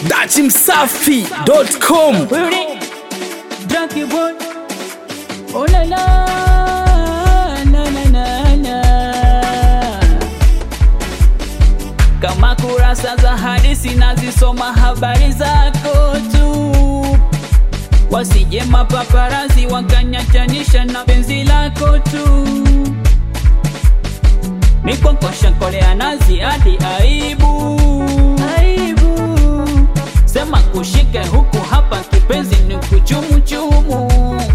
dachimsafi.com Drunky boy. Oh la la, na na na na. Kama kurasa za hadithi nazisoma habari zako tu, wasije mapaparazi wakanyachanisha na penzi lako tu. Mikokosha kolea nazi hadi aibu, aibu. Sema kushike huku hapa kipenzi ni kuchumuchumu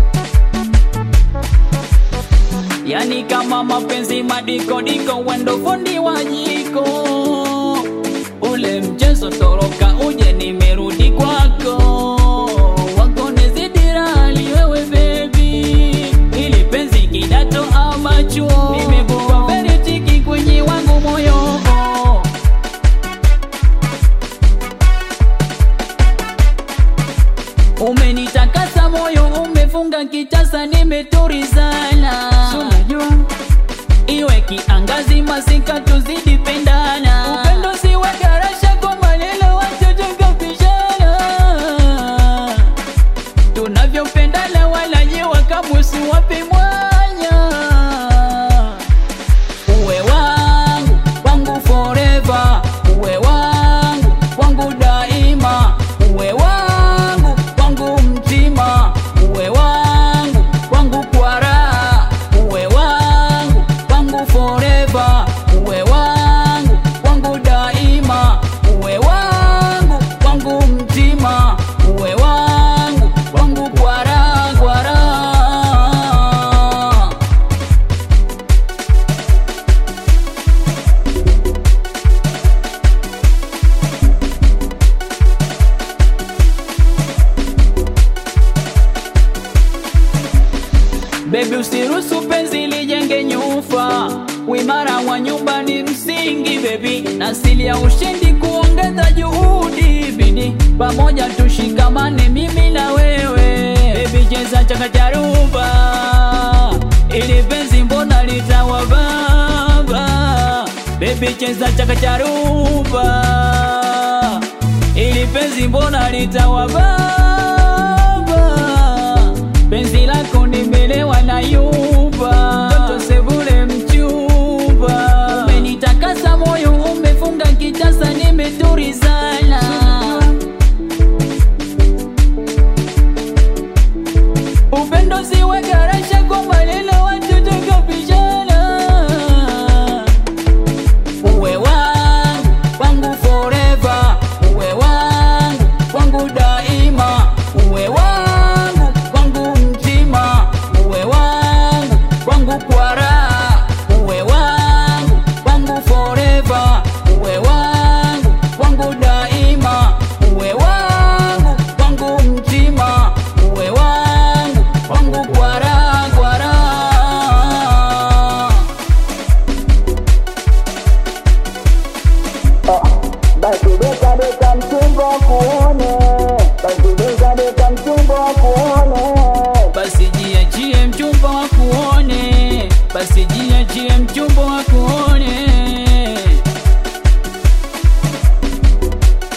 Yani kama mapenzi madikodiko wendo fundi wa jiko Ule mchezo toroka uje nimerudi kwako Wako nizidirali wewe baby Ili penzi kidato ama chuo Nimekuwa very tiki kwenye wangu moyo Umenitakasa moyo, umefunga kitasa, nimeturizana. Iwe kiangazi, masika, tuzidi pendana. Upendo siwe garasha kwa maneno, wachochoka pishana. Tunavyopendana wala nyewa kamusi wapi mwanya. Uwe wangu, wangu forever. Uwe wangu, wangu daima. Uwe wangu, wangu mtima. Uwe wangu, wangu kwa raha. Uwe wangu, wangu forever. Uwe wangu, wangu daima. Uwe wangu, wangu mtima. Uwe wangu, wangu kwa raha, kwa raha. Baby usiruhusu penzi lijenge nyufa, uimara wa nyumba ni msingi baby, na asili ya ushindi kuongeza juhudi, bidi pamoja tushikamane mimi na wewe. Baby cheza chakacharuba, ili penzi mbona litawa baba. Baby cheza chakacharuba, ili penzi mbona litawa baba penzi lako nimelewa na yuba toto sebule mchumba umenitakasa moyo umefunga kitasa nimeturizana upendo siwe garasha kwa maneno watoto kapishana uwe wangu wangu forever uwe wangu wangu daima uwe wangu wangu mtima uwe wangu wangu kwa raha uwe wangu wangu forever uwe wangu wangu daima uwe wangu wangu mtima uwe wangu wangu kwa raha kwa raha Basi beka beka mchumba kuone, basi beka beka mchumba kuone. basi jiachie mchumba wa kuone, basi jiachie mchumba wa kuone.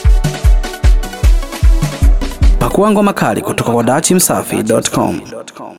pakuangwa makali kutoka kwa dachimsafi.com